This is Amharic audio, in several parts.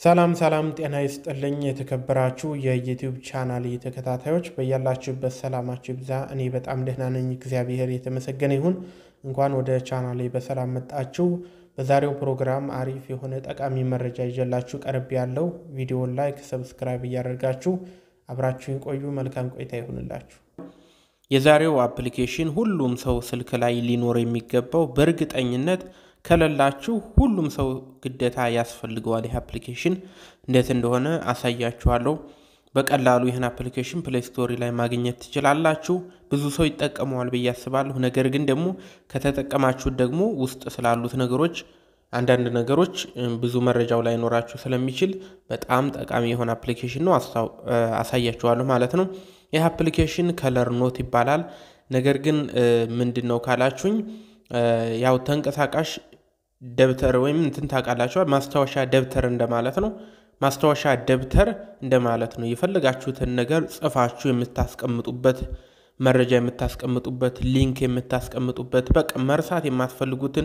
ሰላም ሰላም ጤና ይስጥልኝ የተከበራችሁ የዩቲዩብ ቻናል ተከታታዮች በያላችሁበት ሰላማችሁ ይብዛ። እኔ በጣም ደህና ነኝ፣ እግዚአብሔር የተመሰገነ ይሁን። እንኳን ወደ ቻናሌ በሰላም መጣችሁ። በዛሬው ፕሮግራም አሪፍ የሆነ ጠቃሚ መረጃ ይዤላችሁ ቀርብ ያለው ቪዲዮን ላይክ፣ ሰብስክራይብ እያደረጋችሁ አብራችሁን ቆዩ። መልካም ቆይታ ይሁንላችሁ። የዛሬው አፕሊኬሽን ሁሉም ሰው ስልክ ላይ ሊኖር የሚገባው በእርግጠኝነት ከሌላችሁ ሁሉም ሰው ግዴታ ያስፈልገዋል። ይህ አፕሊኬሽን እንዴት እንደሆነ አሳያችኋለሁ። በቀላሉ ይህን አፕሊኬሽን ፕሌይ ስቶሪ ላይ ማግኘት ትችላላችሁ። ብዙ ሰው ይጠቀመዋል ብዬ አስባለሁ። ነገር ግን ደግሞ ከተጠቀማችሁት ደግሞ ውስጥ ስላሉት ነገሮች አንዳንድ ነገሮች ብዙ መረጃው ላይ ኖራችሁ ስለሚችል በጣም ጠቃሚ የሆነ አፕሊኬሽን ነው። አሳያችኋለሁ ማለት ነው። ይህ አፕሊኬሽን ከለር ኖት ይባላል። ነገር ግን ምንድን ነው ካላችሁኝ ያው ተንቀሳቃሽ ደብተር ወይም እንትን ታውቃላችኋል። ማስታወሻ ደብተር እንደማለት ነው። ማስታወሻ ደብተር እንደማለት ነው። የፈለጋችሁትን ነገር ጽፋችሁ የምታስቀምጡበት፣ መረጃ የምታስቀምጡበት፣ ሊንክ የምታስቀምጡበት፣ በቃ መርሳት የማትፈልጉትን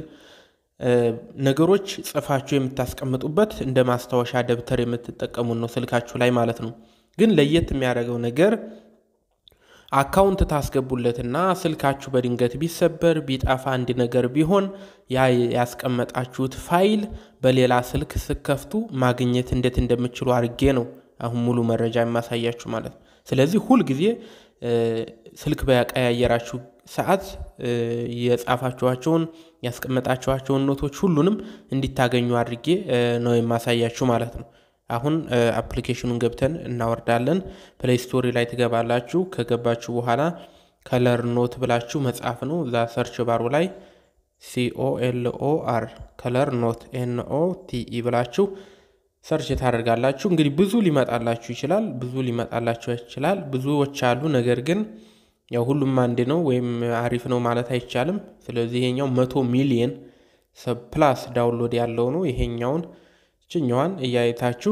ነገሮች ጽፋችሁ የምታስቀምጡበት እንደ ማስታወሻ ደብተር የምትጠቀሙት ነው ስልካችሁ ላይ ማለት ነው። ግን ለየት የሚያደርገው ነገር አካውንት ታስገቡለትና ስልካችሁ በድንገት ቢሰበር ቢጠፋ አንድ ነገር ቢሆን ያ ያስቀመጣችሁት ፋይል በሌላ ስልክ ስከፍቱ ማግኘት እንዴት እንደምችሉ አድርጌ ነው አሁን ሙሉ መረጃ የማሳያችሁ ማለት ነው። ስለዚህ ሁልጊዜ ስልክ በቀያየራችሁ ሰዓት የጻፋችኋቸውን ያስቀመጣችኋቸውን ኖቶች ሁሉንም እንዲታገኙ አድርጌ ነው የማሳያችሁ ማለት ነው። አሁን አፕሊኬሽኑን ገብተን እናወርዳለን። ፕሌይ ስቶሪ ላይ ትገባላችሁ። ከገባችሁ በኋላ ከለር ኖት ብላችሁ መጻፍ ነው። እዛ ሰርች ባሩ ላይ ሲኦኤልኦአር ከለር ኖት ኤንኦ ቲኢ ብላችሁ ሰርች ታደርጋላችሁ። እንግዲህ ብዙ ሊመጣላችሁ ይችላል፣ ብዙ ሊመጣላችሁ ይችላል። ብዙዎች አሉ። ነገር ግን ያው ሁሉም አንድ ነው ወይም አሪፍ ነው ማለት አይቻልም። ስለዚህ ይሄኛው መቶ ሚሊየን ፕላስ ዳውንሎድ ያለው ነው። ይሄኛውን ይችኛዋን እያየታችሁ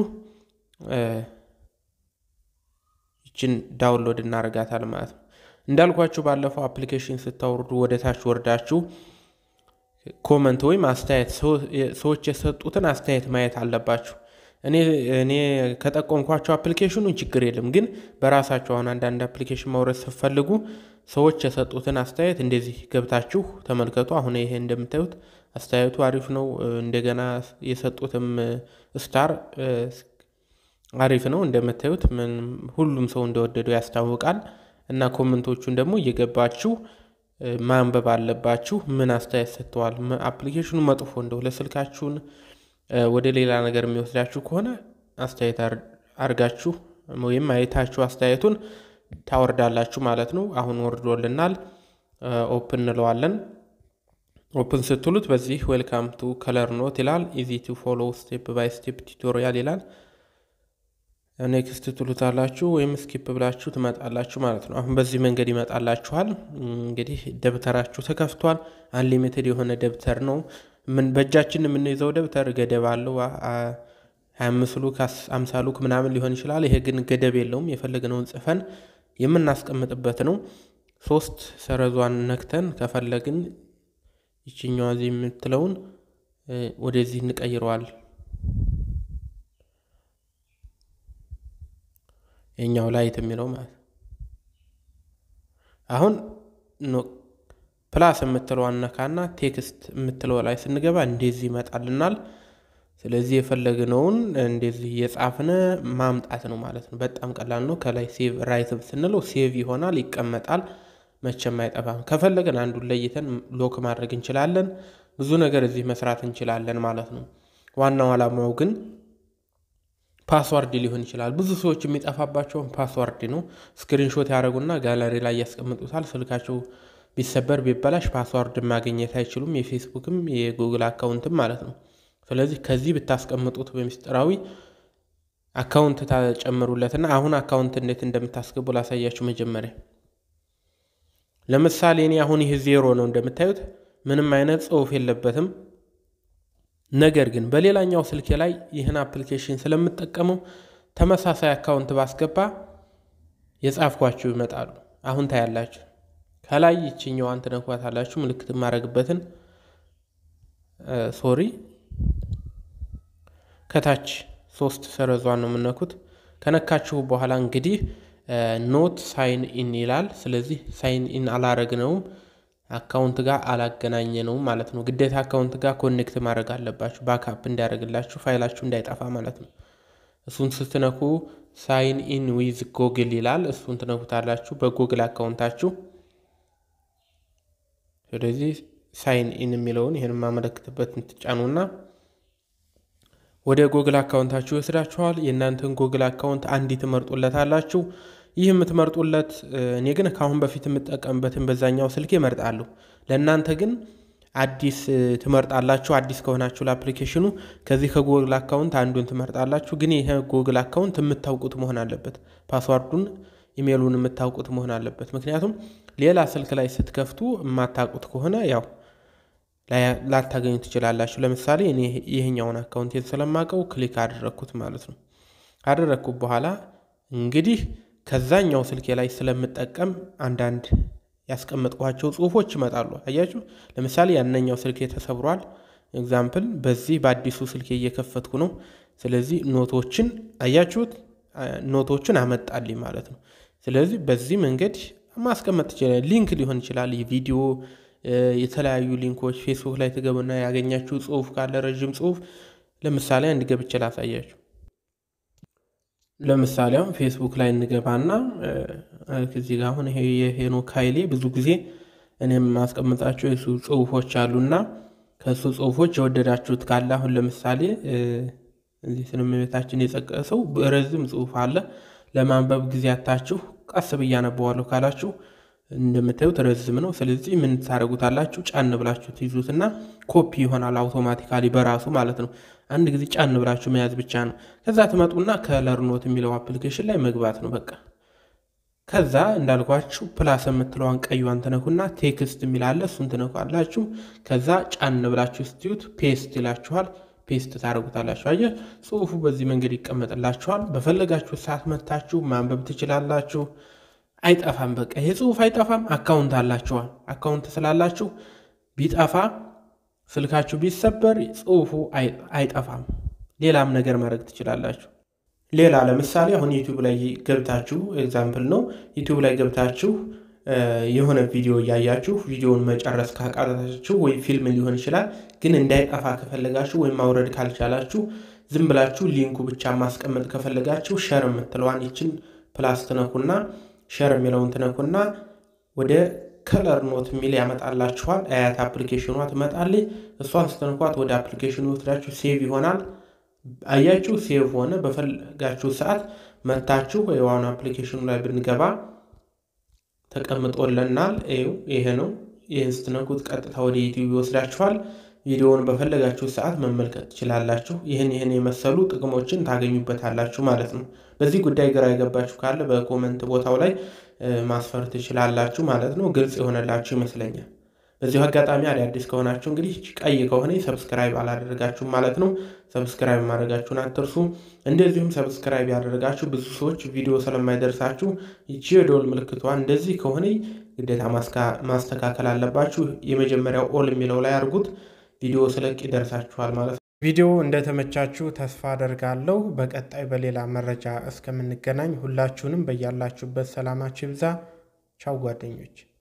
ይችን ዳውንሎድ እናደርጋታል ማለት ነው። እንዳልኳችሁ ባለፈው አፕሊኬሽን ስታወርዱ ወደ ታች ወርዳችሁ ኮመንት ወይም አስተያየት ሰዎች የሰጡትን አስተያየት ማየት አለባችሁ። እኔ እኔ ከጠቆምኳቸው አፕሊኬሽኑን ችግር የለም፣ ግን በራሳችሁ አሁን አንዳንድ አፕሊኬሽን ማውረድ ስትፈልጉ ሰዎች የሰጡትን አስተያየት እንደዚህ ገብታችሁ ተመልከቱ። አሁን ይሄ እንደምታዩት አስተያየቱ አሪፍ ነው። እንደገና የሰጡትም ስታር አሪፍ ነው እንደምታዩት፣ ሁሉም ሰው እንደወደደው ያስታውቃል። እና ኮመንቶቹን ደግሞ እየገባችሁ ማንበብ አለባችሁ። ምን አስተያየት ሰጥተዋል፣ አፕሊኬሽኑ መጥፎ እንደው ለስልካችሁን ወደ ሌላ ነገር የሚወስዳችሁ ከሆነ አስተያየት አርጋችሁ ወይም አይታችሁ አስተያየቱን ታወርዳላችሁ ማለት ነው። አሁን ወርዶልናል። ኦፕን እንለዋለን። ኦፕን ስትሉት በዚህ ዌልካም ቱ ከለር ኖት ይላል። ኢዚ ቱ ፎሎ ስቴፕ ባይ ስቴፕ ቱቶሪያል ይላል። ኔክስት ትሉታላችሁ ወይም ስኪፕ ብላችሁ ትመጣላችሁ ማለት ነው። አሁን በዚህ መንገድ ይመጣላችኋል። እንግዲህ ደብተራችሁ ተከፍቷል። አንሊሚትድ የሆነ ደብተር ነው። በእጃችን የምንይዘው ደብተር ገደብ አለው። ሀያ አምስት ሉክ አምሳ ሉክ ምናምን ሊሆን ይችላል። ይሄ ግን ገደብ የለውም። የፈለግነውን ጽፈን የምናስቀምጥበት ነው። ሶስት ሰረዟን ነክተን ከፈለግን ይችኛዋ እዚህ የምትለውን ወደዚህ እንቀይረዋል። የኛው ላይት የሚለው ማለት አሁን ፕላስ የምትለው አነካና ቴክስት የምትለው ላይ ስንገባ እንደዚህ ይመጣልናል። ስለዚህ የፈለግነውን እንደዚህ እየጻፍን ማምጣት ነው ማለት ነው። በጣም ቀላል ነው። ከላይ ሴቭ ራይት ስንለው ሴቭ ይሆናል፣ ይቀመጣል፣ መቼም አይጠፋም። ከፈለግን አንዱን ለይተን ሎክ ማድረግ እንችላለን። ብዙ ነገር እዚህ መስራት እንችላለን ማለት ነው። ዋናው ዓላማው ግን ፓስዋርድ ሊሆን ይችላል። ብዙ ሰዎች የሚጠፋባቸውን ፓስዋርድ ነው። ስክሪንሾት ያደረጉና ጋለሪ ላይ ያስቀምጡታል። ስልካቸው ቢሰበር ቢበላሽ ፓስዋርድ ማግኘት አይችሉም። የፌስቡክም የጉግል አካውንትም ማለት ነው። ስለዚህ ከዚህ ብታስቀምጡት በሚስጥራዊ አካውንት ታጨምሩለትና አሁን አካውንት እንዴት እንደምታስገቡ ላሳያችሁ። መጀመሪያ ለምሳሌ እኔ አሁን ይህ ዜሮ ነው እንደምታዩት፣ ምንም አይነት ጽሑፍ የለበትም። ነገር ግን በሌላኛው ስልኬ ላይ ይህን አፕሊኬሽን ስለምጠቀመው ተመሳሳይ አካውንት ባስገባ የጻፍኳችሁ ይመጣሉ። አሁን ታያላችሁ። ከላይ ይችኛዋን ትነኳታላችሁ፣ ምልክት የማደርግበትን ሶሪ ከታች ሶስት ሰረዟን ነው የምነኩት። ከነካችሁ በኋላ እንግዲህ ኖት ሳይን ኢን ይላል። ስለዚህ ሳይን ኢን አላረግነውም አካውንት ጋር አላገናኘ ነው ማለት ነው። ግዴታ አካውንት ጋር ኮኔክት ማድረግ አለባችሁ፣ ባክአፕ እንዲያደርግላችሁ ፋይላችሁ እንዳይጠፋ ማለት ነው። እሱን ስትነኩ ሳይን ኢን ዊዝ ጎግል ይላል። እሱን ትነኩታላችሁ በጎግል አካውንታችሁ። ስለዚህ ሳይን ኢን የሚለውን ይህን የማመለክትበትን ትጫኑና ወደ ጎግል አካውንታችሁ ይወስዳችኋል። የእናንተን ጎግል አካውንት አንዲ ትመርጡለታላችሁ። ይህ የምትመርጡለት እኔ ግን ከአሁን በፊት የምጠቀምበትን በዛኛው ስልክ እመርጣለሁ። ለእናንተ ግን አዲስ ትመርጣላችሁ። አዲስ ከሆናችሁ ለአፕሊኬሽኑ ከዚህ ከጎግል አካውንት አንዱን ትመርጣላችሁ። ግን ይህ ጎግል አካውንት የምታውቁት መሆን አለበት። ፓስዋርዱን፣ ኢሜሉን የምታውቁት መሆን አለበት። ምክንያቱም ሌላ ስልክ ላይ ስትከፍቱ የማታውቁት ከሆነ ያው ላታገኙ ትችላላችሁ። ለምሳሌ እኔ ይህኛውን አካውንቴን ስለማውቀው ክሊክ አደረግኩት ማለት ነው። ካደረግኩት በኋላ እንግዲህ ከዛኛው ስልኬ ላይ ስለምጠቀም አንዳንድ ያስቀመጥኳቸው ጽሁፎች ይመጣሉ። አያችሁ፣ ለምሳሌ ያነኛው ስልኬ ተሰብሯል። ኤግዛምፕል በዚህ በአዲሱ ስልኬ እየከፈትኩ ነው። ስለዚህ ኖቶችን አያችሁት፣ ኖቶችን አመጣልኝ ማለት ነው። ስለዚህ በዚህ መንገድ ማስቀመጥ ትችላል። ሊንክ ሊሆን ይችላል፣ የቪዲዮ የተለያዩ ሊንኮች ፌስቡክ ላይ ትገቡና ያገኛችሁ ጽሁፍ ካለ ረዥም ጽሁፍ ለምሳሌ አንድ ገብቼ ላሳያችሁ። ለምሳሌ አሁን ፌስቡክ ላይ እንገባና እዚህ ጋር አሁን ይሄ የሄኖክ ኃይሌ ብዙ ጊዜ እኔም ማስቀምጣቸው የሱ ጽሁፎች አሉና ከእሱ ጽሁፎች የወደዳችሁት ካለ አሁን ለምሳሌ እዚህ ስንመቤታችን የጠቀሰው ረዝም ጽሁፍ አለ። ለማንበብ ጊዜ አታችሁ ቀስ ብዬ አነበዋለሁ ካላችሁ እንደምታዩት ረዝም ነው። ስለዚህ ምን ታደርጉታላችሁ? ጫን ብላችሁ ትይዙትና ኮፒ ይሆናል አውቶማቲካሊ በራሱ ማለት ነው። አንድ ጊዜ ጫን ብላችሁ መያዝ ብቻ ነው። ከዛ ትመጡና ከለር ኖት የሚለው አፕሊኬሽን ላይ መግባት ነው በቃ። ከዛ እንዳልኳችሁ ፕላስ የምትለዋን ቀዩን ትነኩና ቴክስት የሚላለ እሱን ትነኳላችሁ። ከዛ ጫን ብላችሁ ስትዩት ፔስት ይላችኋል። ፔስት ታደርጉታላችሁ። አየ ጽሁፉ በዚህ መንገድ ይቀመጥላችኋል። በፈለጋችሁ ሰዓት መታችሁ ማንበብ ትችላላችሁ። አይጠፋም። በቃ ይሄ ጽሁፍ አይጠፋም። አካውንት አላችኋል። አካውንት ስላላችሁ ቢጠፋ ስልካችሁ ቢሰበር ጽሁፉ አይጠፋም። ሌላም ነገር ማድረግ ትችላላችሁ። ሌላ ለምሳሌ አሁን ዩቲዩብ ላይ ገብታችሁ ኤግዛምፕል ነው። ዩቲዩብ ላይ ገብታችሁ የሆነ ቪዲዮ እያያችሁ ቪዲዮውን መጨረስ ካቃታችሁ ወይ ፊልም ሊሆን ይችላል። ግን እንዳይጠፋ ከፈለጋችሁ ወይም ማውረድ ካልቻላችሁ ዝም ብላችሁ ሊንኩ ብቻ ማስቀመጥ ከፈለጋችሁ ሸር የምትለዋን ይችን ፕላስ ትነኩና ሸር የሚለውን ትነኩና ወደ ከለር ኖት የሚል ያመጣላችኋል። አያት አፕሊኬሽኗ ትመጣለች። እሷን ስትነኳት ወደ አፕሊኬሽኑ ወስዳችሁ ሴቭ ይሆናል። አያችሁ ሴቭ ሆነ። በፈለጋችሁ ሰዓት መታችሁ የዋኑ አፕሊኬሽኑ ላይ ብንገባ ተቀምጦልናል። ይኸው ይሄ ነው። ይህን ስትነኩት ቀጥታ ወደ ዩቲዩብ ይወስዳችኋል። ቪዲዮውን በፈለጋችሁ ሰዓት መመልከት ትችላላችሁ። ይህን ይህን የመሰሉ ጥቅሞችን ታገኙበታላችሁ ማለት ነው። በዚህ ጉዳይ ግራ የገባችሁ ካለ በኮመንት ቦታው ላይ ማስፈር ትችላላችሁ ማለት ነው። ግልጽ የሆነላችሁ ይመስለኛል። በዚሁ አጋጣሚ አዳዲስ ከሆናችሁ እንግዲህ ቀይ ከሆነ ሰብስክራይብ አላደረጋችሁም ማለት ነው። ሰብስክራይብ ማድረጋችሁን አትርሱ። እንደዚሁም ሰብስክራይብ ያደረጋችሁ ብዙ ሰዎች ቪዲዮ ስለማይደርሳችሁ ይቺ የደወል ምልክቷ እንደዚህ ከሆነ ግዴታ ማስተካከል አለባችሁ። የመጀመሪያው ኦል የሚለው ላይ አድርጉት። ቪዲዮ ስለቅ ይደርሳችኋል ማለት ነው። ቪዲዮ እንደተመቻችሁ ተስፋ አደርጋለሁ። በቀጣይ በሌላ መረጃ እስከምንገናኝ ሁላችሁንም በያላችሁበት ሰላማችሁ ይብዛ። ቻው ጓደኞች።